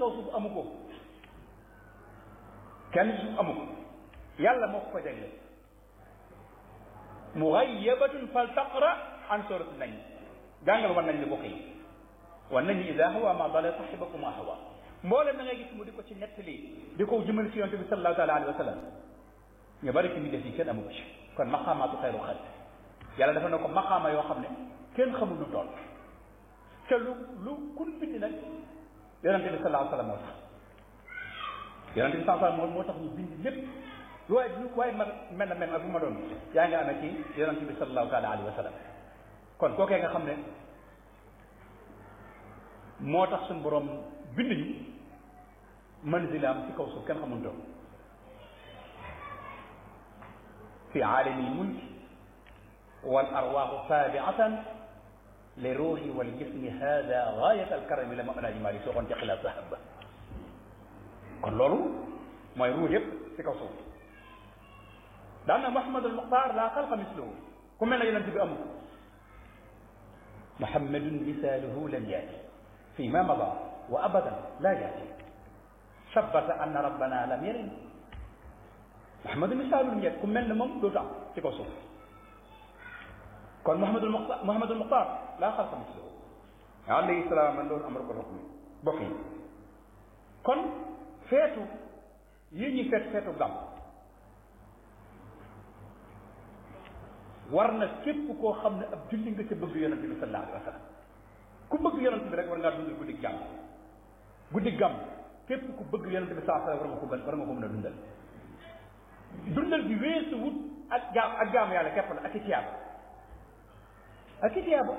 kaw suuf amu ko kenn ci suuf amu ko yàlla moo ko ko jagle mughayyabatun fal taqra an surat nañ jàngal war nañ li bokk yi war nañ ida hawa ma dala sahibakum ma hawa mboolem na ngay gis mu di ko ci nettali di ko jëmal ci yonte bi sallallahu taala alayhi wa sallam ñu bari ci mi def yi kenn amu ko ci kon maqaamaatu xayru xalq yàlla dafa ne ko maqaama yoo xam ne kenn xamul lu toll te lu lu kun bind nag yonente bi sallallahu alayhi wa sallam moo tax yonente bi sallallahu alayhi wa sallam moo tax ñu bind lépp lu waaye lu waaye ma mel na mel ak bu ma doon yaa nga amee ci yonente bi sallallahu taala alayhi wa sallam kon kookee nga xam ne moo tax suñu borom bind ñu manzilaam ci kaw suuf kenn xamul doon fi aalami lmulk wal arwaaxu taabiatan li ruuxi wal jismi hada gaayat alkarami la ma alaaji Maalik sooxoon ci xilaas sahab ba kon loolu mooy ruux yëpp ci kaw suuf daan na Muhammadul Muxtaar laa xalqa misluhu ku mel ne yonent bi amul Muhammadun misaaluhu lam yaati fi ma mada wa abadan laa yaati sabata anna rabbana lam yalin Muhammadu misaalu lam yaati ku mel ne moom dootu am ci kaw suuf kon Muhammadul Muxtaar Muhammadul Muxtaar laa xalqa misluhu alayhi salaam man loolu amar ko xukmi bokk yi kon feetu yi ñuy feet feetu gàmm war na képp koo xam ne ab julli nga ca bëgg yonent bi sallallahu alayhi wa sallam ku bëgg yonent bi rek war ngaa dundal guddi gàmm guddi gàmm képp ku bëgg yonent bi sallallahu alayhi wa sallam war nga ko gën war nga ko mën a dundal dundal bi weesu wut ak jaam ak jaamu yàlla képp la ak i tiyaaba ak i tiyaaba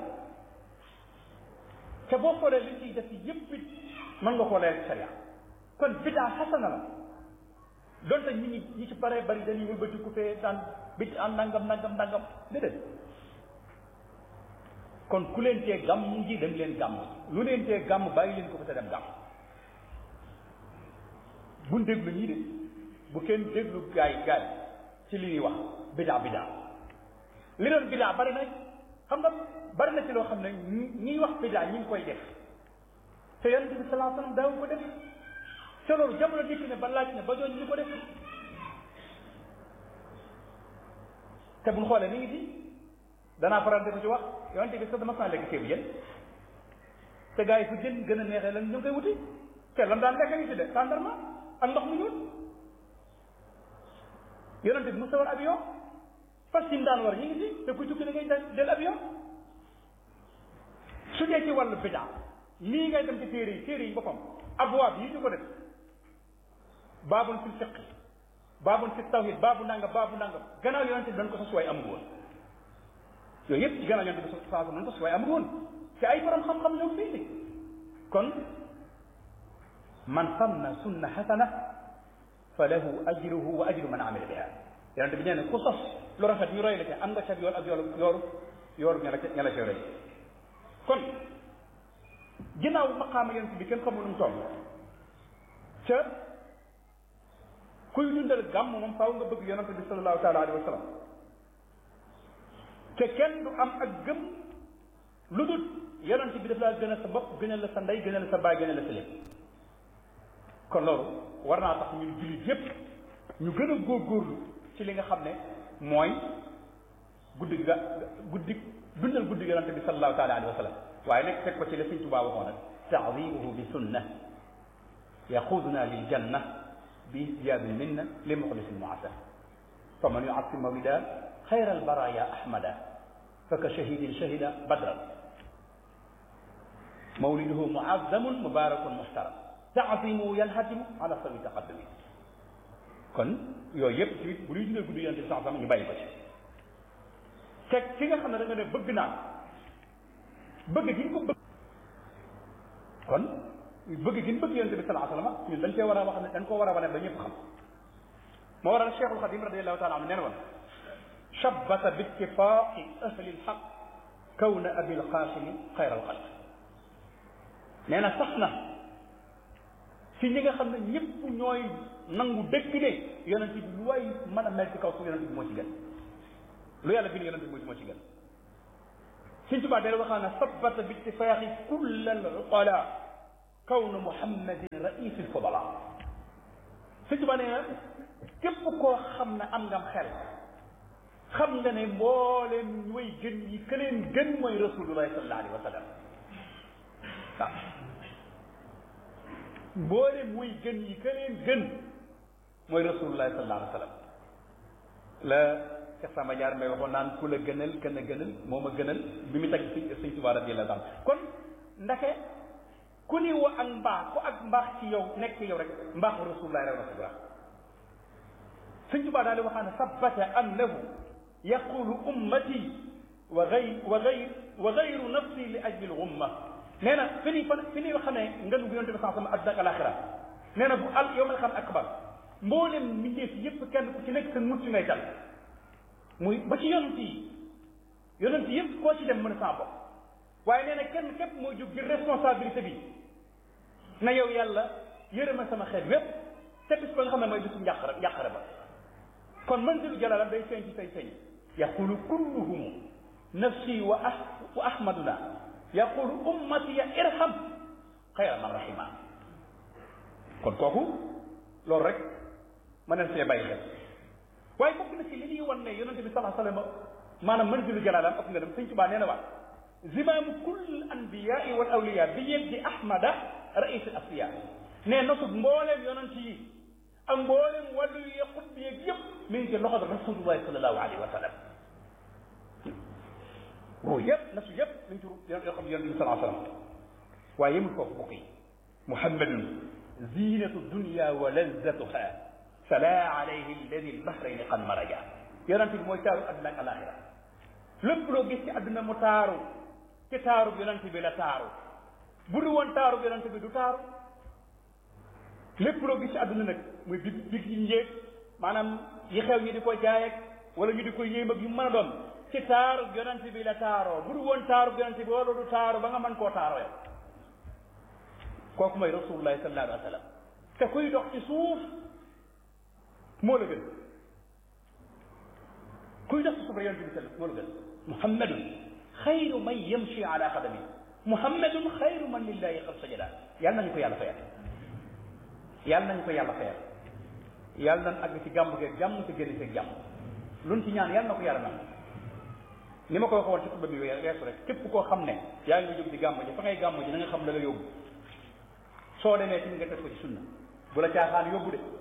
te boo xoolee li ciy def yëpp it mën nga koo leer sharia kon bidaa xasana la donte nit ñi ñi ci bare bari dañuy wëlbati ku fee daan bit an nangam nangam nangam déedéet kon ku leen tee gàmm ji dem leen gàmm lu leen tee gàmm bàyyi leen ko fa te dem gàmm buñ déglu ñii de bu kenn déglu gaay gaay ci li ñuy wax bidaa bidaa li doon bidaa bari na xam nga bari na ci loo xam ne ñiy wax bidaa ñi ngi koy def te yonente bi salaa sallam daaw ko def te loolu jamono dikk ne ba laaj ne ba doon ñu ko def te buñ xoolee mi ngi fi danaa faral di ko ci wax yonente bi sax dama saa lekk ceebu jën te gars yi fu jën gën a neexee lan ñu ngi koy wuti te lan daan lekk ngi fi de tàndarma ak ndox mu ñuul yonente bi mu sawar avion fas yi mu daan war ñu ngi fi te kuy tukki da ngay jël avion su dee ci wàllu bidaa lii ngay dem ci téere yi téere yi boppam abwaab yi ñu ko def baabun fi fiq baabun fi tawhid baabu nangam baabu nangam gannaaw yonente bi dañ ko sos waaye amul woon yooyu yëpp ci gannaaw yonente bi saa dañ ko sos waaye amul woon te ay borom xam-xam ñoo fii di kon man sanna sunna xasana fa lahu ajruhu wa ajru man amila biha yonente bi nee ne ku sos lu rafet ñu roy la ca am nga ca yool ak yoolu yoolu yoolu ña la ca ña la ca roy kon ginnaaw maqaama yonente bi kenn xamul nu mu toll ca kuy dundal gàmm moom faaw nga bëgg yonente bi sallallahu taala alayhi wa sallam te kenn du am ak gëm lu dul yonente bi daf laa gën a sa bopp gënal la sa ndey gënal la sa baay gënal la sa lépp kon loolu war naa tax ñun jullit yépp ñu gën a góorgóorlu ci li nga xam ne mooy guddi ga guddi dundal guddi yonente bi sallallahu taala alayhi wa sallam waaye nag fekk ko ci la Sëñ Tuubaa waxoon nag taadimuhu bi sunna yaxuduna lil janna bi ziyaadil minna li muxlisin muasar fa man yuasim mawlida xayra albaraya ahmada fa ka shahidin shahida badran mawliduhu muazzamun mubarakun muhtaram taasimu yanhatimu ala sawi taqaddumi kon yooyu yëpp ci bu ñuy dundal guddi yonente bi sax ñu bàyyi ko ci teg ki nga xam ne da nga ne bëgg naa bëgg gi ñu ko bëgg kon bëgg gi ñu bëgg yonente bi salaa sallam ñun dañ cee war a wax ne dañ koo war a wane ba ñëpp xam moo waral cheikhul xadim radiallahu taala anhu neen woon shabbata bi ittifaqi ahli lxaq kawna abi lqasimi xayra alxalq nee na sax na ci ñi nga xam ne ñëpp ñooy nangu dëgg ne yonente bi lu waay mën a mel ci kaw su yonente bi moo ci gën lu yàlla bind yonente bi moo ci gën Sëñ Tuubaa dee waxaa ne sabata bi ittifaaxi kull al uqala kawnu muhammadin raisil fudala sëñ Tuubaa nee na képp koo xam ne am ngam xel xam nga ne mbooleem way gën yi ka leen gën mooy rasulullahi sallallahu alayhi wa sallam waaw mbooleem way gën yi ka leen gën mooy rasulullahi sallallahu alayhi wa sallam la Cheikh Samba Diar may waxoon naan ku la gënal kan a gënal moo ma gënal bi mu tagg si sëñ Tuubaa radiyallahu anhu kon ndake ku ni wa ak mbaax ku ak mbaax ci yow nekk ci yow rek mbaaxu rasulullahi rew na sa baax sëñ Tuubaa daal di waxaan ne sabata annahu yaqulu ummati wa gay wa gay wa gayru nafsi li ajli l umma nee na fi ni fan fi ni xam ne ngënu bi yonte bi sax sama adduna ak alaxira nee na bu al yow ma xam akbar mboolem mbindeef yépp kenn ku ci nekk sa mucc ngay tal muy ba ci yonent yi yonent yépp koo ci dem mën a saa bopp waaye nee na kenn képp moo jóg jël responsabilité bi na yow yàlla yërëma sama xeet wépp te bis ba nga xam ne mooy bisu njàqare njàqare ba kon manzilu jalalam day feeñ ci say feeñ yaqulu kulluhum nafsi wa ah wa ahmaduna yaqulu ummati ya irham xayra man rahima kon kooku loolu rek mën nañ see bàyyi xel waaye bokk na ci li ñuy wan ne yonente bi salaa sallam maanaam manzilu jalalam ak nga dem sëñ Tuubaa nee na waat zimaamu kull anbiyaai wal awliya bi yeddi ahmada rais al asfiya ne nosub mbooleem yonent yi ak mbooleem wàllu yi xut bi yeeg yëpp mi ngi ci loxo rasulullahi sallallahu alayhi wa sallam boobu yëpp nasu yëpp mi ngi ci yoo xam yonent bi salaa sallam waaye yemul foofu bokk yi muhammadun zinatu dunya wa lazzatuha sala alayhi alladi albahrayni qad maraja yonent bi mooy taaru adduna ak alaxira lépp loo gis ci adduna mu taaru ci taaru yonent bi la taaru bu du woon taaru yonent bi du taaru lépp loo gis ci adduna nag muy big big yi njéeg maanaam yi xew ñi di ko jaay ak wala ñu di ko yéem ak yu mën a doon ci taaru yonent bi la taaroo bu du woon taaru yonent bi wala du taaru ba nga mën koo taaroo yow kooku mooy rasulullahi sallallahu alayhi wa sallam te kuy dox ci suuf moo la gën kuy dox ci suuf rek yonent bi sallam moo la gën muhammadun xayru man yamshi ala qadami muhammadun xayru man lillahi qad sajada yàlla nañu ko yàlla fayal yàlla nañu ko yàlla fayal yàlla nañ àgg ci gàmm geeg jàmm te génn seeg jàmm luñ ci ñaan yàlla na ko yàlla nangu ni ma ko waxoon ci xutba bi weesu rek képp koo xam ne yaa ngi jóg di gàmm ji fa ngay gàmm ji na nga xam la nga yóbbu soo demee ci nga def ko ci sunna bu la caaxaan yóbbu de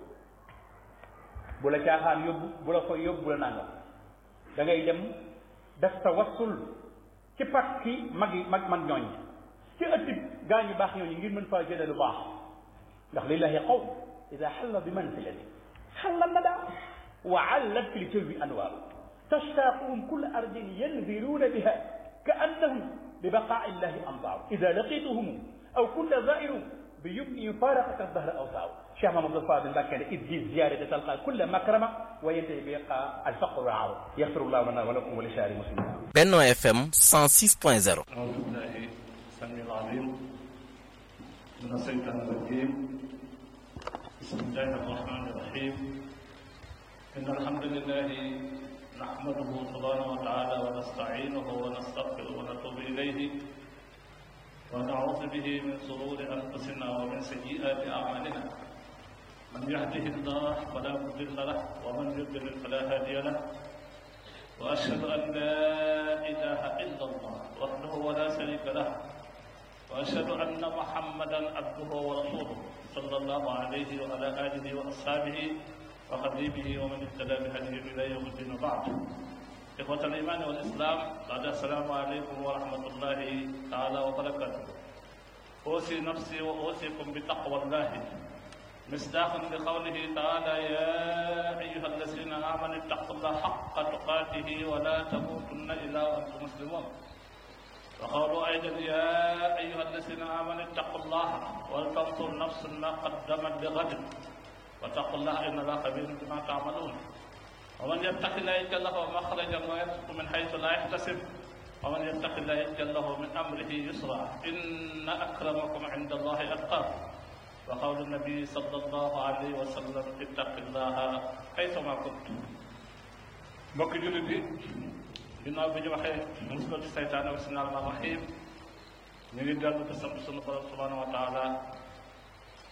bu la caaxaan yóbbu bu la koy yóbbu bu la nangam da ngay dem def tawassul ci pakki mag yi mag mag ñooñ ci ëtti gaa ñu baax ñooñu ngir mën faa jëlee lu baax ndax lillahi qawm ida xalla bi manzilati xalla nada wa allat fi ljawi anwaaru tashtaquhum kull ardin yanziluuna biha ka annahum bi baqaai llahi amtaaru ida laqituhum aw kulla zairu bi yumni faraqaka dahra awsaaru cheikh mamadou fadil mbàkke ne id bi ziyarati talqa kulla makrama wa yantahi bi yaqa alfaqru raaw yaxfirullahu lana wa lakum wa li saari muslimin Benno FM 106.0 أعوذ بالله السميع العليم من الشيطان الرجيم بسم الله الرحمن الرحيم إن الحمد لله نحمده سبحانه وتعالى ونستعينه ونستغفره ونتوب إليه ونعوذ به من شرور أنفسنا ومن سيئات أعمالنا من يهده الله فلا مضل له ومن يضلل فلا هادي له وأشهد أن لا إله إلا الله وحده ولا شريك له وأشهد أن محمدا عبده ورسوله صلى الله عليه وعلى آله وأصحابه وخديمه ومن اهتدى بهديه إلى يوم الدين بعد إخوة الإيمان والإسلام بعد السلام عليكم ورحمة الله تعالى وبركاته أوصي نفسي وأوصيكم بتقوى الله مصداقا لقوله تعالى يا أيها الذين آمنوا اتقوا الله حق تقاته ولا تموتن إلا وأنتم مسلمون وقالوا أيضا يا أيها الذين آمنوا اتقوا الله ولتنظر نفس ما قدمت لغد واتقوا الله إن الله خبير بما تعملون ومن يتق الله يجعل له مخرجا ويرزقه من حيث لا يحتسب ومن يتق الله يجعل له من أمره يسرا إن أكرمكم عند الله أتقاكم وقول النبي صلى الله عليه وسلم اتق الله حيثما كنت mbokk jullit bi ginnaaw bi ñu waxee musal ci saytaane bismillahi rahmaani rahim ñu ngi dellu di sant sunu borom subhanahu wa taala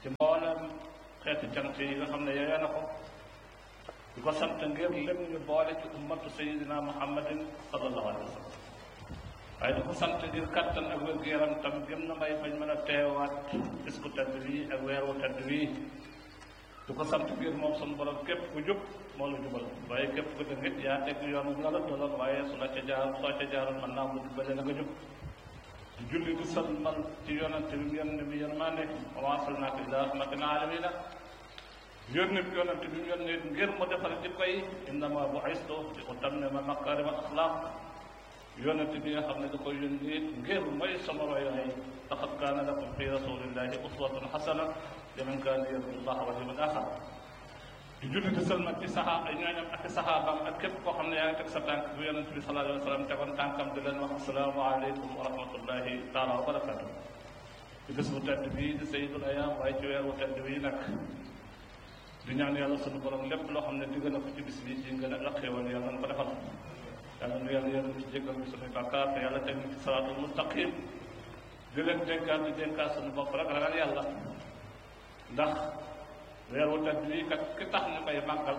ci mboolem xeeti cant yi nga xam ne yeyoo na ko di ko sant ngir lim ñu boole ci ummatu sayidina muhammadin sallallahu alayhi wa sallam waaye di ko sant ngir kattan ak wér-gu-yaram tam gëm na may bañ mën a teewaat bis ku tedd bii ak weer wu tedd bii di ko sant ngir moom sunu borom képp ku jub moo la jubal waaye képp ku dëng it yaa teg yoon bu la la doloon waaye su la ca jaar soo ca jaaroon mën naa mu jubale la nga jub di julli di salmal ci yonante bi mu yónni bi yërmande wa maa arsalnaaka illaa rahmatan lil aalamiina yónni bi yonante bi mu yónni ngir mu defar jikko yi innamaa bu'istu li utammima makaarima al-axlaaq yonante bi nga xam ne da koy yónni ngir mooy sama royaay laqad kaana lakum fi rasuulillaahi uswatun hasana liman kaana yarju llaaha wal yawmal aaxir di julli di sëlmal ci saxaa ay ñooñam ak i saxaabaam ak képp koo xam ne yaa ngi teg sa tànk bu yonente bi sallallahu alayhi wa sallam tegoon tànkam di leen wax asalaamaaleykum wa rahmatullahi taala wa barakatu di bés bu tedd bii di sayidul ayaam waaye ci weer wu tedd bii nag di ñaan yàlla sunu borom lépp loo xam ne digg na ko ci bis bi ci ngën a ak xéewal yàlla na ko defal yàlla nu yàlla yàlla ci jéggal bi sunuy bàkkaar te yàlla teg ñu ci salaatul mustaqim di leen dénkaat di dénkaat sunu bopp rek ragal yàlla ndax weer wu tedd bii kat ki tax ñu koy màggal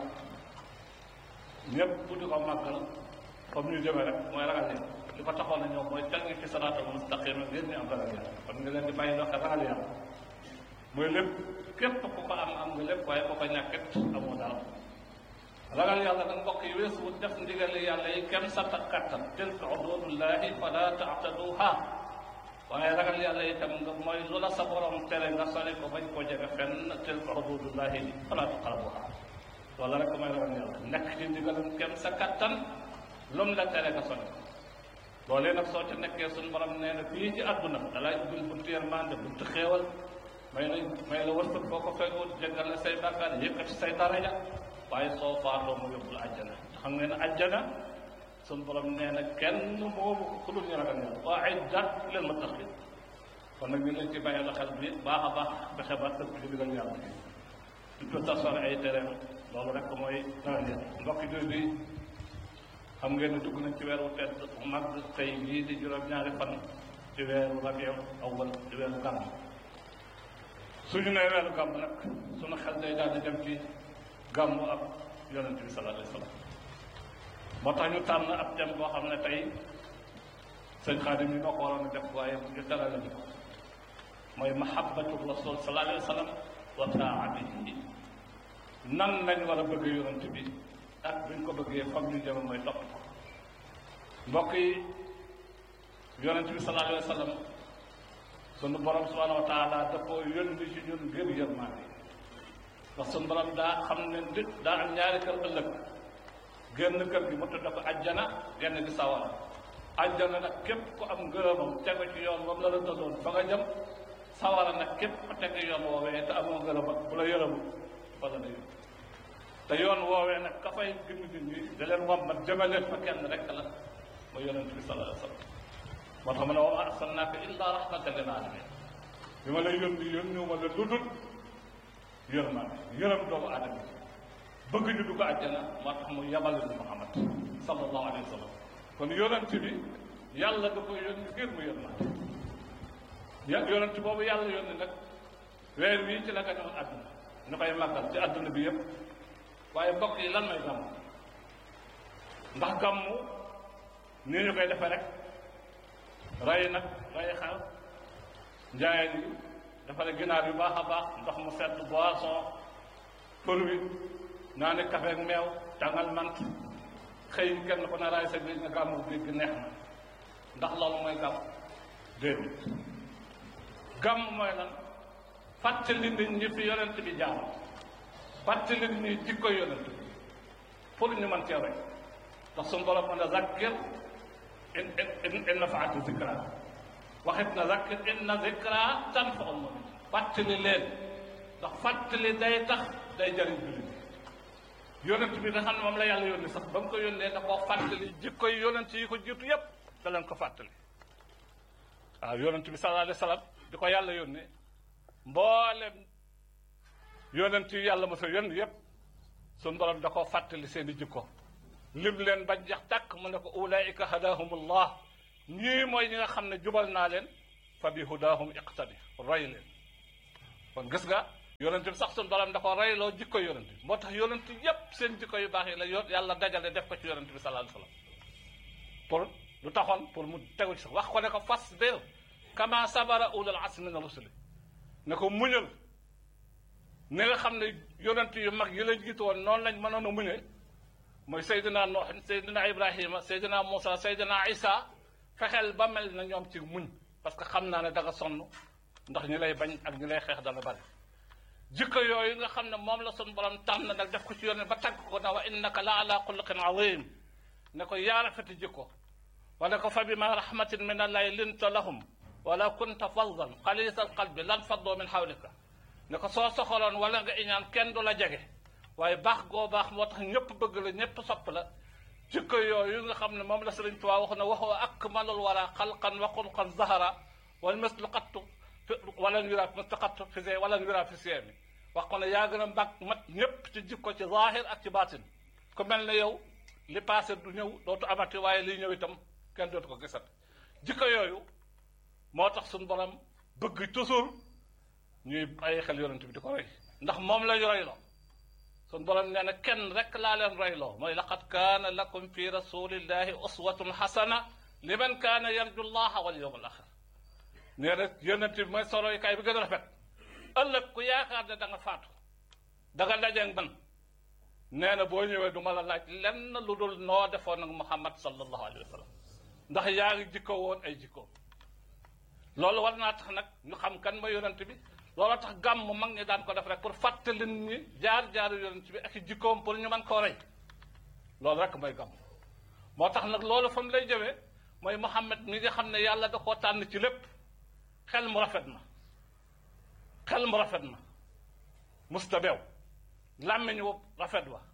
ñëpp bu di ko màggal comme ñu jëmee rek mooy ragal yàlla li ko taxoon na ñëw mooy teg ñu ci salaatul mustaqim ngir ñu am ragal yàlla kon nga leen di bàyyi loo xam ragal yàlla mooy lépp képp ku ko am am nga lépp waaye ku ko ñàkkit amoo dara ragal yàlla nag mbokk yi weesu wut def ndigali yàlla yi kenn sa kattan tilka xuduudullahi fala taataduha waaye ragal yàlla itam nga mooy lu la sa borom tere nga sori ko bañ koo jege fenn tilka xuduudullahi fala taqrabuha loolu rek mooy ragal yàlla nekk ci ndigalam kenn sa kattan lum la tere nga sori ko loolee nag soo ca nekkee suñu borom nee na fii ci àdduna dalay ubbil buntu yërmande buntu xéewal may la may la wërsëg boo ko fekkul jéggal la say bàkkaar yëkkati say daraja waaye soo faatoo mu yóbbu la àjjana xam ngeen ne àjjana suñu borom nee na kenn moomu ko ku dul ñu ragal yàlla wa iddat lil muttaqin kon nag ñu leen ci bàyyi la xel bi baax a baax fexe ba tënk ci digal yàlla di ko tasore ay tereem loolu rek mooy ragal yàlla mbokki jooy bi xam ngeen ne dugg nañ ci weeru tedd mag tey bii di juróom-ñaari fan ci weeru rabiul awwal ci weeru gàmm suñu nee weeru gàmm nag suñu xel day daal di dem ci gàmmu ak yonente bi sallallahu alayhi wa sallam moo tax ñu tànn ab thème boo xam ne tey sëñ Xaadim yi noo ko waroon a def waaye ñu teral ñu ko mooy mahabbatu rasul sallallahu alayhi wa sallam wa taatihi nan lañ war a bëgg yonente bi ak buñ ko bëggee fam ñu jëm mooy topp ko mbokk yi yonente bi sallallahu alayhi wa sallam sunu borom subhanahu wa taala da koo yónni ci ñun ngir yërmaande ndax sunu borom daa xam ne nit daa am ñaari kër ëllëg génn kër gi mu tudde ko ajjana genn gi sawara ajjana nag képp ku am ngërëmam tegu ci yoon moom la la tëddoon ba nga jëm sawara nag képp ku tegu yoon woowee te amoo ngërëm bu la yërëmu fa la yóbbu te yoon woowee nag ka fay gindi nit ñi da leen wammat jëmaleen fa kenn rek la mooy yonent bi sallallahu alayhi wa sallam moo tax mu ne wa ma arsalnaaka illa rahmatan lil alamin bi ma lay yónni yónniwu ma la lu dul yërmaande yërëm doomu aadama bëgg ñu dugg àjjana moo tax mu yabal ñu Muhammad sallallahu alayhi wa sallam kon yonent bi yàlla da ko yónni ngir mu yërmaande ya yonent boobu yàlla yónni nag weer wii ci la gañoon àdduna ñu koy màggal ci àdduna bi yëpp waaye mbokk yi lan may gàmmu ndax gàmmu nii ñu koy defee rek rey nag rey xar njaayeen yi defare ginaar yu baax a baax ndox mu sedd boisson për wi naa ne café ak meew tàngal mant xëy kenn ku ne raay sa biir nga gàmmu biir gi neex na ndax loolu mooy gàmm déedéet gàmm mooy lan fàttali nit ñi fi yonent bi jaar fàttali nit ñi jikko yonent bi pour ñu mën cee roy ndax suñu borom mën a zakkir in in in nafaati zikra waxit na zakkir inna zikra tanfaul mu'min fàttali leen ndax fàttali day tax day jëriñ jullit yonent bi nga xam ne moom la yàlla yónni sax ba mu ko yónnee da koo fàttali jikko yi yonent yi ko jiitu yépp da leen ko fàttali waaw yonent bi sallallahu alayhi wa sallam di ko yàlla yónnee mboolem yonent yi yàlla mos a yónni yépp suñu borom da koo fàttali seen i jikko lim leen bañ jax tàkk mu ne ko ulaika hadahumullah ñii mooy ñi nga xam ne jubal naa leen fa bi hudahum iqtadi roy leen kon gis nga yonent bi sax suñu borom da ko reyloo jikko yonent bi moo tax yonent yépp seen jikko yu baax yi la yo yàlla dajale def ko ci yonent bi sallallahu alayhi wasallam pour lu taxoon pour mu tegu ci sax wax ko ne ko fasbir kama sabara ulul azmi min rusuli ne ko muñal ni nga xam ne yonent yu mag yi la jiitu woon noonu lañ mënoon a muñe mooy Seydina Nuux Seydina Ibrahima Seydina Moussa Seydina Isa fexeel ba mel na ñoom ci muñ parce que xam naa ne da nga sonn ndax ñi lay bañ ak ñi lay xeex dana bari jikko yooyu nga xam ne moom la sun borom tànn nag def ko ci yoon ba tagg ko na wa innaka la ala xuluqin azim ne ko yaa rafeti jikko wala ko fa bima rahmatin min allahi linta lahum wala kunta faddan xalisa alqalbi lan faddoo min xawlika ne ko soo soxaloon wala nga iñaan kenn du la jege waaye baax goo baax moo tax ñëpp bëgg la ñëpp sopp la jikko yooyu nga xam ne moom la Sëriñ Tuubaa wax ne waxoo akmalul wara xalqan wa xulqan zahara wal mislu qattu wala yura mislu qattu fi see wala yura fi seemi wax ko ne yaa gën a mag mat ñëpp ci jikko ci zahir ak ci baatin ku mel ne yow li passé du ñëw dootu amati waaye liy ñëw itam kenn dootu ko gisat jikko yooyu moo tax suñu borom bëgg toujours ñuy bàyyi xel yonent bi di ko roy ndax moom la ñu royloo suñu borom nee na kenn rek laa leen royloo mooy laqad kaana lakum fi rasulillahi uswatun xasana liman kaana yarju llaha wal yawm al axir nee na yonent bi mooy sa roykaay bi gën a rafet ëllëg ku yaakaar ne da nga faatu da nga dajeeg man nee na boo ñëwee du ma la laaj lenn lu dul noo defoon ak Muhammad sallallahu alayhi wa sallam ndax yaa ngi jikko woon ay jikko loolu war naa tax nag ñu xam kan ma yonent bi loolu tax gàmm mag ñi daan ko def rek pour fàttali nit ñi jaar-jaaru yonent bi ak i jikkoom pour ñu mën koo rey loolu rek mooy gàmm moo tax nag loolu fa mu lay jëwee mooy Muhammad mi nga xam ne yàlla da koo tànn ci lépp xel mu rafet na xel mu rafet na musta beew làmmiñ wu rafet wa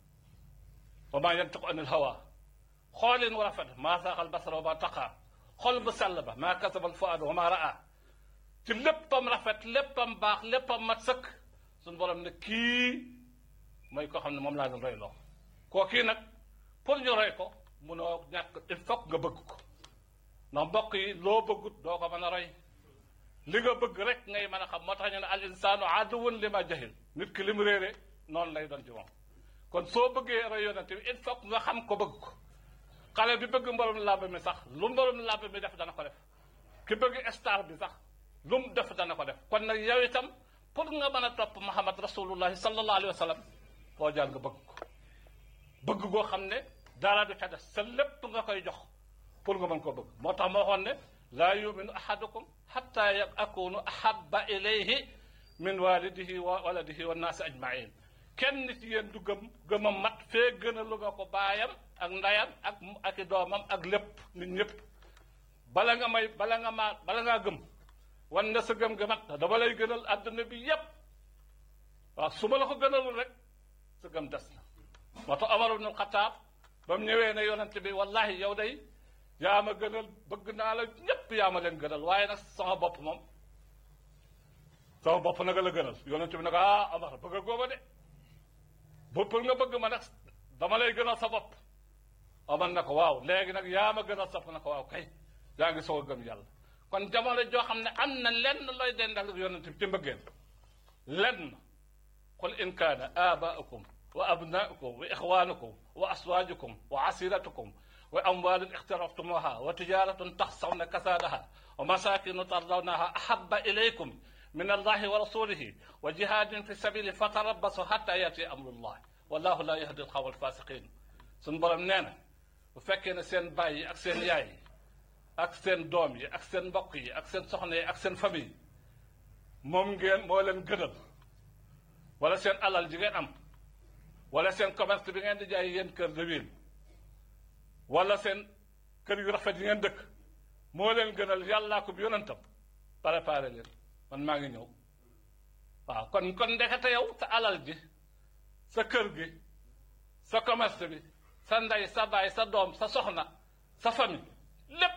wa maa yantiqu anil hawa xoolin wu rafet maa saaxal basara wa maa taqaa xol bu sell ba maa kasabal fuaadu wa maa raa ci léppam rafet léppam baax léppam mat sëkk suñu borom ne kii mooy koo xam ne moom laa doon roy loo koo kii nag pour ñu roy ko munoo ñàkk il faut nga bëgg ko ndax mbokk yi loo bëggut doo ko mën a roy li nga bëgg rek ngay mën a xam moo tax ñu ne al insaanu aduwwun li ma jahil nit ki li mu réere noonu lay doon ci moom kon soo bëggee roy yonent bi il faut nga xam ko bëgg ko xale bi bëgg mborom làmb mi sax lu mborom làmb mi def dana ko def ki bëgg star bi sax lu mu def dana ko def kon nag yow itam pour nga mën a topp Muhammad rasulullahi sallallahu alayhi wa sallam foo jaar nga bëgg ko bëgg goo xam ne dara du ca des sa lépp nga koy jox pour nga mën koo bëgg moo tax ma waxoon ne laa yuminu ahadukum xatta akunu ahabba ilayhi min walidihi wa waladihi wa naasi ajmain kenn ci yéen du gëm gëmam mat fee gën a lu nga ko baayam ak ndayam ak ak i doomam ak lépp nit ñëpp bala nga may bala nga maa bala ngaa gëm wan na sa gëm gëmat dama lay gënal àdduna bi yépp waaw su ma la ko gënalul rek sa gëm des na moo tax Omar ibn Xataab ba mu ñëwee ne yonent bi wallahi yow day yaa ma gënal bëgg naa la ñépp yaa ma leen gënal waaye nag sama bopp moom sama bopp nag la gënal yonent bi nag ah Omar bëgg a góoba de bu pour nga bëgg ma nag dama lay gënal sa bopp Omar na ko waaw léegi nag yaa ma gënal sa bopp na ko waaw kay yaa ngi soog a gëm yàlla kon jamono joo xam ne am na lenn looy dendal yonent bi ci mbëggeel lenn qul in kaana aabaakum wa abnaakum wa ixwaanukum wa aswaajukum wa asiratukum wa amwaalun ixtaraftumuha wa tijaratun taxsawna kasaadaha wa masaakinu tardawnaha ahabba ilaykum min allahi wa rasulihi wa jihaadin fi sabili fatarabbasu hatta yati amrullah wallahu la yahdi alqawma alfasiqin suñ borom nee na bu fekkee ne seen baay yi ak seen yaay yi ak seen doom yi ak seen mbokk yi ak seen soxna yi ak seen famille moom ngeen moo leen gënal wala seen alal ji ngeen am wala seen commerce bi ngeen di jaay yéen kër de ville wala seen kër yu rafet yi ngeen dëkk moo leen gënal yàllaa ko bi yonentam préparé leen man maa ngi ñëw waaw kon kon ndekete yow sa alal ji sa kër gi sa commerce bi sa ndey sa baay sa doom sa soxna sa famille lépp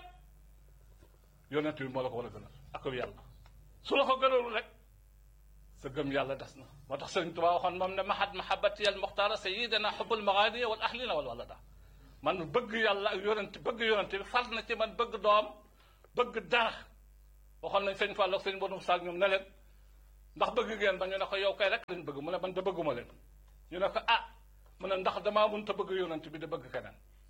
yonent bi moo la ko war a gënal ak yàlla su la ko gënalul rek sa gëm yàlla des na moo tax sëriñ Tuubaa waxoon moom ne mahad mahabati al muxtaara sayidina xubul magaaniya wal ahlina wal walada man bëgg yàlla ak yonent bëgg yonent bi far na ci man bëgg doom bëgg dara waxoon nañ sëñ Fall ak sëñ Bonou Sall ñoom ne leen ndax bëgg ngeen ba ñu ne ko yow kay rek lañ bëgg mu ne man da bëgguma leen ñu ne ko ah mu ne ndax damaa mënut a bëgg yonent bi da bëgg keneen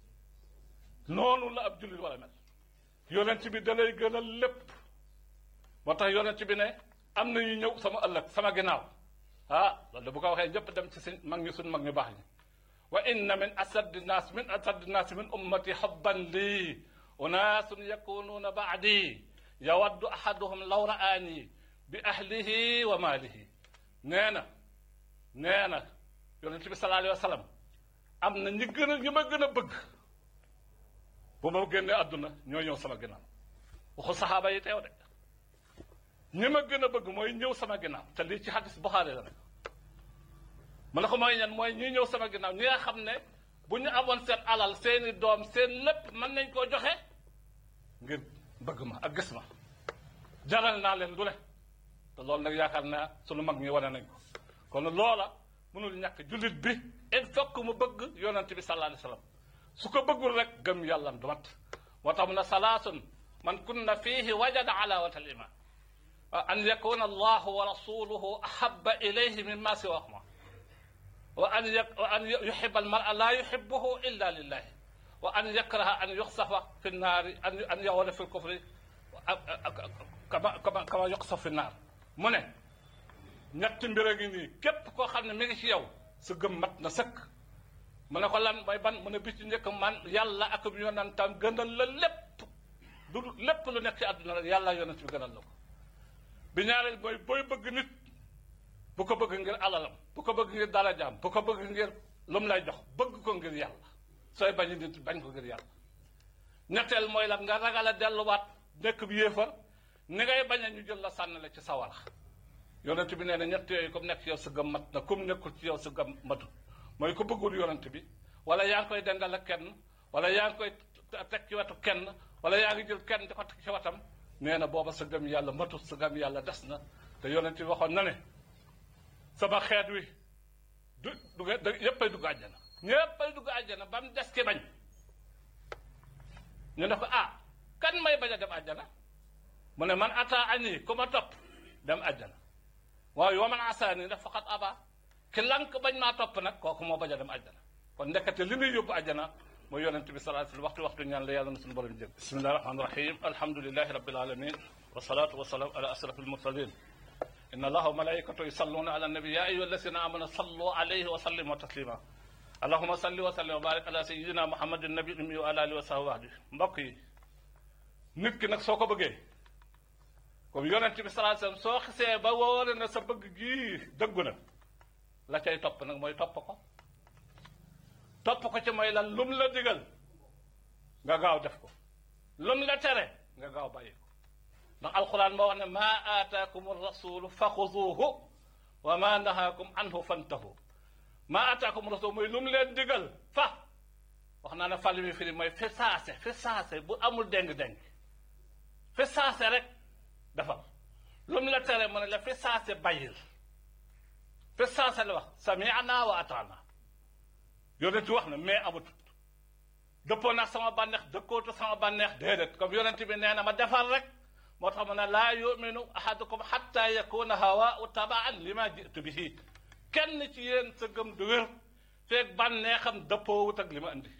noonu la ab jullit war a mel yonent bi da lay gën a lépp moo tax yonent bi ne am na ñu ñëw sama ëllëg sama ginnaaw ah loolu da bu ko waxee ñëpp dem ci suñ mag ñu suñ mag ñu baax ñi wa inna min asaddi naas min asaddi naas min ummati xabban lii unaasun yakunuuna baadi yawaddu ahaduhum law raani bi ahlihi wa maalihi nee na nee na yonent bi sallallahu alayhi wa sallam am na ñi gën a ñi ma gën a bëgg bu ma génnee àdduna ñoo ñëw sama ginnaaw waxu saxaaba yi teew de ñi ma gën a bëgg mooy ñëw sama ginnaaw te lii ci xadis Buxaari la nekk mu ne ko mooy ñan mooy ñi ñëw sama ginnaaw ñi nga xam ne bu ñu amoon seen alal seeni doom seen lépp mën nañ koo joxe ngir bëgg ma ak gis ma jaral naa leen lu ne te loolu nag yaakaar naa sunu mag ñi wane nañ ko kon loola mënul ñàkk jullit bi il faut que mu bëgg yonent bi sallallahu alayhi wa sallam su ko bëggul rek gëm yàlla du mat moo tax mu ne salaasun man kunna fiihi wajada alawata al iman an yakuna allahu wa rasuluhu ahaba ilayhi mimma siwahuma wa an wa an yuhiba almara la yuhibuhu illa lillahi wa an yakraha an yuxsafa fi nnaari an an yawala fi lkufri kama kama kama yuxsaf fi nnaar mu ne ñetti mbir a ngi nii képp koo xam ne mi ngi ci yow sa gëm mat na sëkk mu ne ko lan mooy ban mu ne bi ci njëkk man yàlla ak yonentam gënal la lépp du lépp lu nekk ci àdduna rek yàlla yonent bi gënal la ko bi ñaareel mooy booy bëgg nit bu ko bëgg ngir alalam bu ko bëgg ngir darajaam bu ko bëgg ngir lu mu lay jox bëgg ko ngir yàlla sooy bañ nit bañ ko ngir yàlla ñetteel mooy lan nga ragal a delluwaat nekk bi yéefar ni ngay bañ a ñu jël la sànni la ci sawara yonent bi nee na ñett yooyu comme nekk ci yow sa gëm mat na comme nekkul ci yow sa gëm matut mooy ko bëggul yonent bi wala yaa ngi koy dendal ak kenn wala yaa ngi koy teg ci wetu kenn wala yaa ngi jël kenn di ko teg ci wetam nee na booba sa gëm yàlla matut sa gëm yàlla des na te yonent bi waxoon na ne sama xeet wi du du yéppay dugg àjjana ñéppay dugg àjjana ba mu des ki bañ ñu ne ko ah kan may bañ a dem àjjana mu ne man ata ani ku ma topp dem àjjana waaw yoo man asaani daf faqat aba ki lank bañ maa topp nag kooku moo bañ a dem àjjana kon nekkate li muy yóbbu àjjana mooy yonent bi sallallahu alayhi wasallam waxtu waxtu ñaan la yàlla na suñu borom jëg bismillahi rahmani rahim alhamdulilahi rabbil alamin wasalaatu wasalaam ala asraf almursalin inna allaha wa malaikatu yusalluna ala nabi ya ayyuha alladhina amanu sallu alayhi wa sallimu taslima allahuma salli wa sallim wa barik ala sayyidina muhammadin nabi ummi wa ala alihi wa sahbihi wahdi mbokk yi nit ki nag soo ko bëggee comme yonent bi sallallahu alayhi wasallam soo xisee ba wóore na sa bëgg gii dëggu na la cay topp nag mooy topp ko topp ko ci mooy lan lum la digal nga gaaw def ko lum la tere nga gaaw bàyyi ko ndax alquran moo wax ne maa aataakum rasulu fa xuzuuhu wa ma nahaakum anhu fantahu maa aataakum rasul mooy lum leen digal fa wax naa ne fàlli mi firi mooy fi saase fi saase bu amul déng-déng fi saase rek defal lu mu la tere mu ne la fi saase bàyyil fi saase la wax sami'na wa ata'na yonent wax na mais amatut dëppoo naa sama bànneex dëkkootu sama bànneex déedéet comme yonent bi nee na ma defal rek moo tax mu ne laa yuminu ahadukum hatta yakuna hawaa'u taba'an lima ji'tu bihi kenn ci yéen sa gëm du wér feeg bànneexam dëppoowut ak li ma indi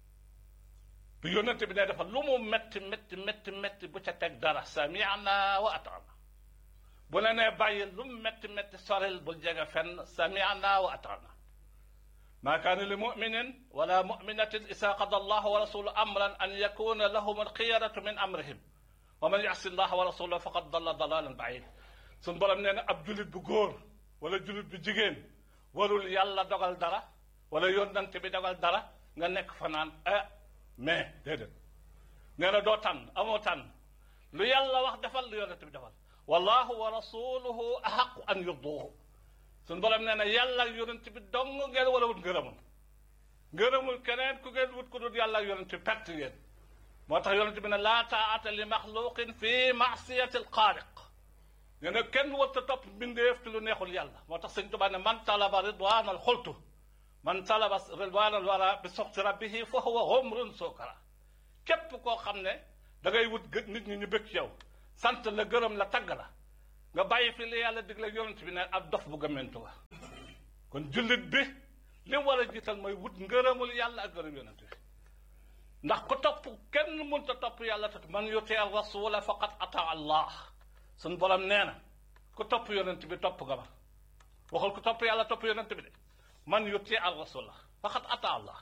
bu yonent bi ne dafa lu mu metti metti metti metti bu ca teg dara sami'na wa ata'na bu la nee bàyyi lu mu metti metti soril bul jege fenn sami'na wa ata'na ma kaana li muminin wala muminatin isa qada allahu wa rasuluhu amran an yakuna lahum alxiyaratu min amrihim wa man yasi allaha wa rasulahu faqad dalla dalalan baid suñ borom nee na ab julit bu góor wala julit bu jigéen warul yàlla dogal dara wala yónnante bi dogal dara nga nekk fa naan ah mais déedéet nee na doo tànn amoo tànn lu yàlla wax defal lu yónnante bi defal wallahu wa rasuluhu ahaqu an yurduhu suñu borom nee na yàlla ak yonent bi dong ngeen wala wut ngërëmul ngërëmul keneen ku ngeen wut ku dul yàlla ak yonent bi perte ngeen moo tax yonent bi ne laa taata li maxluqin fi masiyati alxaaliq nee na kenn warta topp mbindeef ci lu neexul yàlla moo tax sëñ Tuubaa ne man talaba ridwanal xultu man talaba ridwanal wara bi soxti rabbihi fa huwa xumrun sukara képp koo xam ne da ngay wut nit ñi ñu bëgg ci yow sant la gërëm la tagg la nga bàyyi fi li yàlla digle yonent bi ne ab dof bu gëmmentu la kon jullit bi li war a jiital mooy wut ngërëmul yàlla ak ngërëm yonent bi ndax ku topp kenn mënta topp yàlla te man yuti al rasula faqad ata allah suñ borom nee na ku topp yonent bi topp nga ma waxul ku topp yàlla topp yonent bi de man yuti al rasula faqad ata allah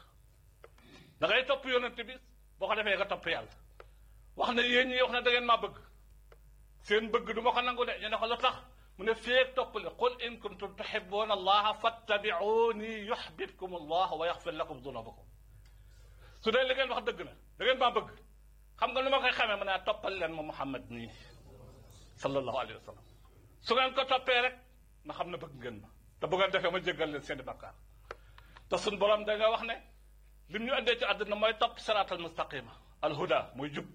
da ngay topp yonent bi boo ko defee nga topp yàlla wax ne yéen ñi wax ne da ngeen maa bëgg seen bëgg du ma ko nangu de ñu ne ko lu tax mu ne feeg topp le qul in kuntum tuhibbuna allaha fattabi'uni yuhbibkum allah wa yaghfir lakum dunubakum su dee li ngeen wax dëgg na da ngeen maa bëgg xam nga nu ma koy xamee ma ne toppal leen ma Muhammad nii sallallahu alayhi wa sallam su ngeen ko toppee rek na xam ne bëgg ngeen ma te bu ngeen defee ma jéggal leen seen i bakkaar te suñ borom da nga wax ne lim ñu andee ci àdduna mooy topp siraatal mustaqima alhuda mooy jub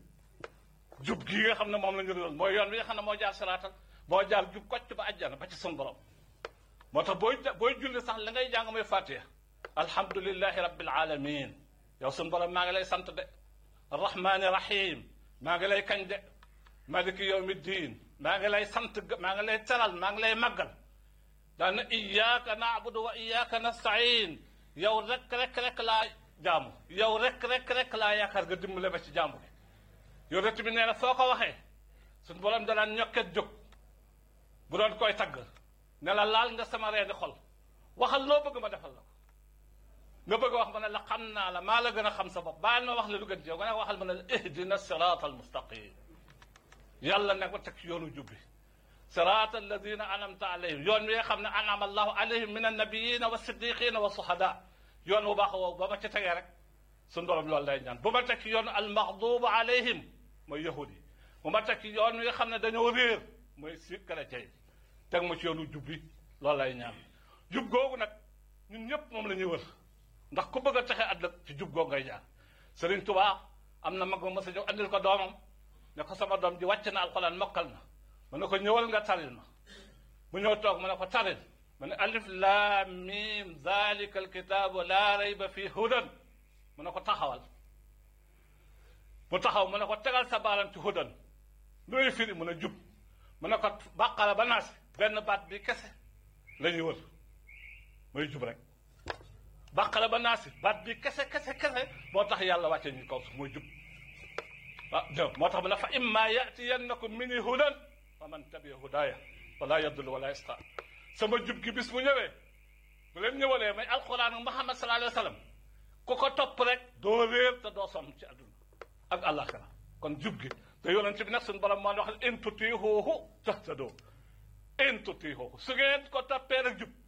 jub gii nga xam ne moom la ñu doon mooy yoon wi nga xam ne moo jaar siraatal moo jaar jub kocc ba àjjana ba ci suñ borom moo tax booy booy julli sax la ngay jàng mooy fatiha alhamdulillahi rabbil alamin yow suñ borom maa ngi lay sant de arrahmani rahim maa ngi lay kañ de maliki yawmi diin maa ngi lay sant maa ngi lay teral maa ngi lay màggal daan na iyyaka na'budu wa iyyaka nasta'in yow rek rek rek laa jaamu yow rek rek rek laa yaakaar nga dimbale ba ci jaamu bi yow rek bi nee na soo ko waxee suñ borom danaan ñokket jóg bu doon koy tagg ne la laal nga sama reeni xol waxal loo bëgg ma defal la ko nga bëgg wax ma ne la xam naa la maa la gën a xam sa bopp baal ma wax la lu gën ci yow nga ne waxal ma ne la ihdina sirata almustaqim yàlla ne ko teg ci yoonu jubbi sirata alladina anamta alayhim yoon wi nga xam ne anama allahu alayhim min annabiyina wa siddiqina wa suhada yoon bu baax woowu ba ma ci tegee rek suñu borom loolu lay ñaan bu ma teg ci yoon almaxdubu alayhim mooy yahudi bu ma teg ci yoon wi nga xam ne dañoo réer mooy si chrétien yi teg ma ci yoonu jubbi loolu lay ñaan jub googu nag ñun ñëpp moom la ñuy wër ndax ku bëgg a texe àdduna ci jub googu ngay jaar Serigne Touba am na mag ma mos a ñëw andil ko doomam ne ko sama doom ji wàcc na alxuraan mokkal na mu ne ko ñëwal nga taril ma mu ñëw toog mu ne ko taril mu ne alif laam miim zalika alkitaabu laa rayba fii hudan mu ne ko taxawal mu taxaw mu ne ko tegal sa baaram ci hudan looy firi mu ne jub mu ne ko bàqara ba naasi benn baat bi kese la ñuy wër mooy jub rek bàqara ba naasi baat bi kese kese kese moo tax yàlla wàcce ñu kaw su mooy jub ah jë moo tax mu ne fa imma yatiyannakum minni hudan fa man tabi'a hudaya wala yadullu wala yasqa sama jub gi bis mu ñëwee bu leen ñëwalee may alquran ak Muhammad sallallahu alayhi wa sallam ku ko topp rek doo réer te doo sonn ci àdduna ak àllaaxira kon jub gi te yonent bi nag suñu borom moo wax in tutiihuuhu tahtadoo in tutiihuuhu su ngeen ko toppee rek jub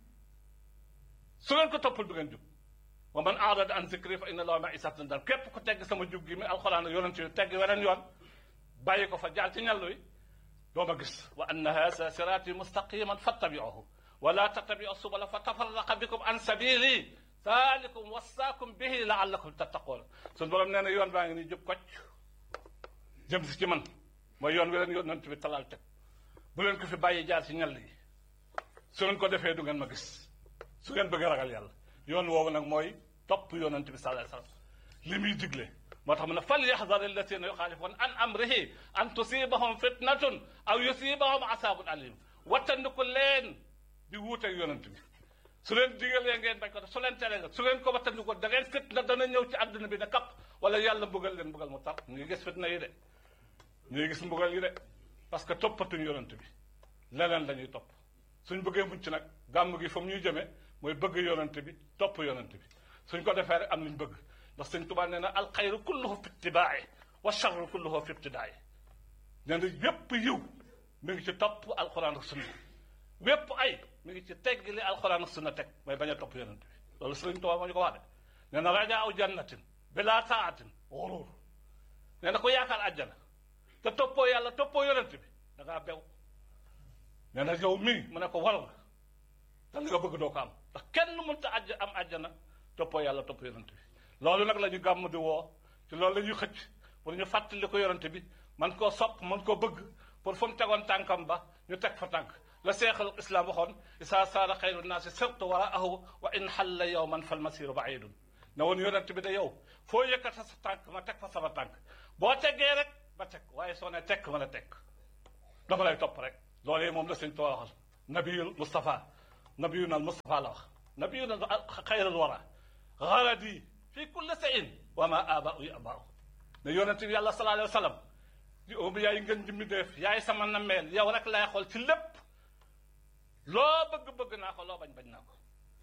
su ngeen ko toppul du ngeen jub wa man aarada an zikri fa inna lahu ma'isatan dan képp ku tegg sama jub gi mi alxuraan ak yonent bi tegg weneen yoon bàyyi ko fa jaar ci ñàllu yi doo ma gis wa anna haza siraati mustaqiman fattabi'uhu wa la tattabi'u subula fa tafarraqa bikum an sabili zalikum wasaakum bihi la'allakum tattaqoon suñu borom nee na yoon baa ngi nii jub kocc jëm si ci man mooy yoon wi leen yonent bi talaal teg bu leen ko fi bàyyi jaar ci ñàll yi su ngeen ko defee du ngeen ma gis su ngeen bëgg a ragal yàlla yoon woowu nag mooy topp yonent bi sallallahu alayhi wasallam li muy digle moo tax mu ne fal yaxdar alladina yuxaalifuun an amrihi an tusibahum fitnatun aw yusibahum asabun alim wattandiku leen di wuuteeg yonent bi su leen digalee ngeen bañ ko def su leen teree nga su leen ko wattandiku da ngeen fitna dana ñëw ci àdduna bi ne kapp wala yàlla mbugal leen mbugal mu tar ñu ngi gis fitna yi de ñu ngi gis mbugal yi de parce que toppatuñ yonent bi leneen la ñuy topp suñ bëggee mucc nag gàmm gi fa mu ñuy jëmee mooy bëgg yonent bi topp yonent bi suñ ko defee rek am liñ bëgg ndax sëñ Tuubaa nee na alxayru kulluhu fi ittibaa'i wa charru kulluhu fi ibtidaa'i nee na yépp yiw mi ngi ci topp alxuraan ak sunna wépp ay mi ngi ci tegg li alxuraan ak sunna teg mooy bañ a topp yonent bi loolu sëñ Tuubaa moo ñu ko wax de nee na rajaa aw jannatin bila taatin xuruur nee na ko yaakaar àjjana te toppoo yàlla toppoo yonent bi da ngaa bew nee na yow mii mu ne ko war nga te li nga bëgg doo ko am ndax kenn mënta àjj am àjjana toppoo yàlla toppoo yonent bi loolu nag la ñu gàmm di woo ci loolu la ñuy xëcc pour ñu fàttali ko yonent bi man koo sopp man koo bëgg pour fu mu tegoon tànkam ba ñu teg fa tànk la seexal islam waxoon isaa saara xayru naasi sirtu waraahu wa in xalla yowman fal masiru baidun ne woon yonent bi da yow foo yëkkata sa tànk ma teg fa sama tànk boo teggee rek ba teg waaye soo ne tekk ma la tekk dama lay topp rek loolee moom la sëñ Tuubaa waxal nabiyul Mustafa nabiyuna al Mustafa la wax nabiyuna xayral wara garadi fi kulli sayin wa ma abaau yabaau ne yonent bi yàlla sallallahu alayhi wa sallam di obi yaay ngeen jimmi def yaay sama nammeel yow rek laay xool ci lépp loo bëgg-bëgg naa ko loo bañ bañ naa ko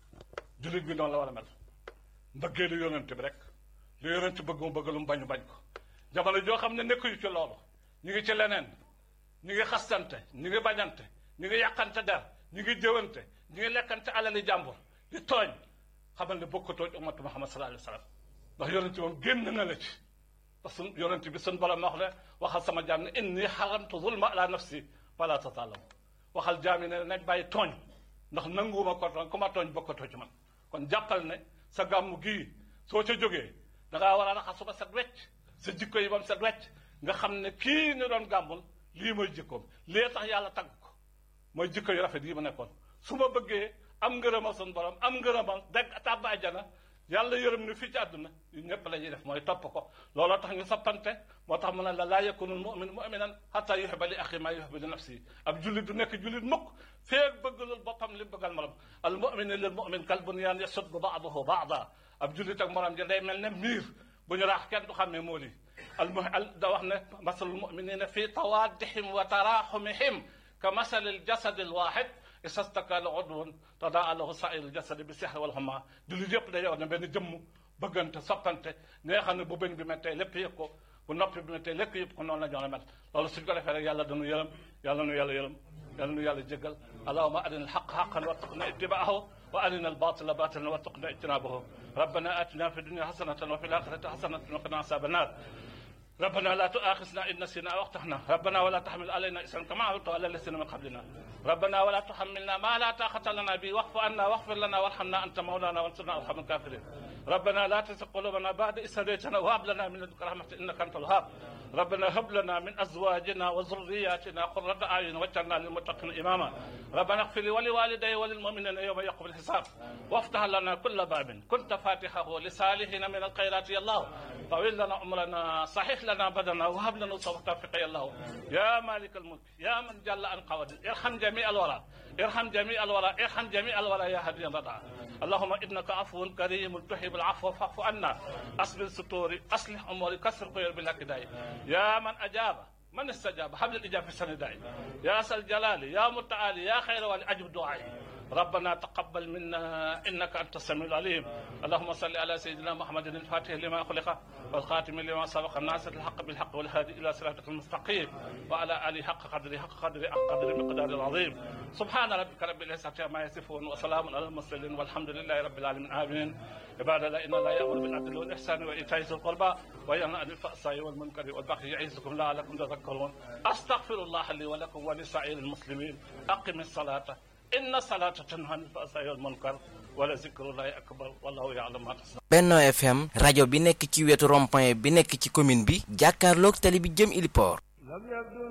jullit bi noonu la war a mel mbëggee lu yonent bi rek lu yonent bëgg mu bëgg lu mu bañu bañ ko jamono joo xam ne nekkuñu ci loolu ñu ngi ci leneen ñu ngi xastante ñu ngi bañante ñu ngi yàqante der ñu ngi jëwante ñu ngi lekkante alali jàmbur di tooñ xamal ne bokkatoo ci ummatu Muhammad sallallahu alayhi wa sallam ndax yonent moom génn na la ci parce que yonent bi sun borom wax ne waxal sama jaam ne inni xaramtu zulma ala nafsi wala tatalamu waxal jaam yi ne nañ bàyyi tooñ ndax nanguwuma ko tooñ ku ma tooñ bokkatoo ci man kon jàppal ne sa gàmmu gii soo ca jógee da ngaa war a raxasu ba set wecc sa jikko yi ba mu set wecc nga xam ne kii ñu doon gàmmul lii mooy jikkoom lii tax yàlla tagg ko mooy jikko yu rafet yi ma nekkoon su ma bëggee am ngërëmal sun borom am ngërëmal dégg tàbb àjjana yàlla yërëm ni fii ci àdduna yu ñëpp la ñuy def mooy topp ko looloo tax ñu soppante moo tax mu ne la laa yakunu mumin muminan xata yuxiba li axi maa yuxibu li nafsi ab jullit du nekk jullit mukk feeg bëggalul boppam li bëggal morom al mumini lil mumin kal bunyaan yasuddu baaduhu baada ab jullit ak morom ja day mel ne miir bu ñu raax kenn du xàmmee moo lii al mu al da wax ne masalul muminina fi tawaddihim wa taraxumihim ka masalil jasadi al waxid isastaka la udwun tadaa lahu sairul jasadi bi sihri wal xuma jullit yëpp day wax ne benn jëmm bëggante soppante ne nga xam ne bu bëñ bi mettee lépp yëg ko bu noppi bi mettee lépp yëpp ko noonu la jox mel loolu suñ ko defee rek yàlla dañu yërëm yàlla nu yàlla yërëm yàlla nu yàlla jéggal allahuma arina alxaq xaqan warzuqna ittibaahu wa arina albatila batilan warzuqna ijtinabahu rabbana atina fi dunia xasanatan wa fi laxirati xasanatan wa qina asaba annar ربنا لا تؤاخذنا إن نسينا أو أخطأنا ربنا ولا تحمل علينا إسرا كما حملته على الذين من قبلنا ربنا ولا تحملنا ما لا طاقة لنا به واعف عنا واغفر لنا وارحمنا أنت مولانا وانصرنا على القوم الكافرين ربنا لا تزغ قلوبنا بعد إذ هديتنا وهب لنا من لدنك رحمة إنك أنت الوهاب ربنا هب لنا من أزواجنا وذرياتنا قرة أعين واجعلنا للمتقين إماما ربنا اغفر لي ولوالدي وللمؤمنين يوم يقوم الحساب وافتح لنا كل باب كنت فاتحه لصالحين من الخيرات يا الله طويل لنا عمرنا صحيح لنا بدنا وهب لنا توفيق يا الله يا مالك الملك يا من جل عن قواد ارحم جميع الورى ارحم جميع الورى ارحم جميع الورى يا هدي الرضا اللهم انك عفو كريم تحب العفو فاعف عنا اصبر ستوري اصلح اموري كسر خير بالهدايه يا من اجاب من استجاب حبل الاجابه في السنداء يا سل الجلال يا متعالي يا خير والي اجب دعائي ربنا تقبل منا انك انت السميع العليم اللهم صل على سيدنا محمد الفاتح لما خلق والخاتم لما سبق الناصر الحق بالحق والهادي الى صراطك المستقيم وعلى اله حق قدره حق قدره حق قدر مقدار العظيم سبحان ربك رب العزه عما يصفون وسلام على المرسلين والحمد لله رب العالمين امين عباد الله ان الله يامر بالعدل والاحسان وايتاء ذي القربى وينهى عن الفحشاء والمنكر والبغي يعظكم لعلكم تذكرون استغفر الله لي ولكم ولسائر المسلمين اقم الصلاه إن الصلاة تنهى عن الفحشاء والمنكر ولذكر الله أكبر والله يعلم ما تصنعون Benno FM rajo bi nekk ci wetu rond-point bi nekk ci commune bi jàkkaarloog tali bi jëm Iliport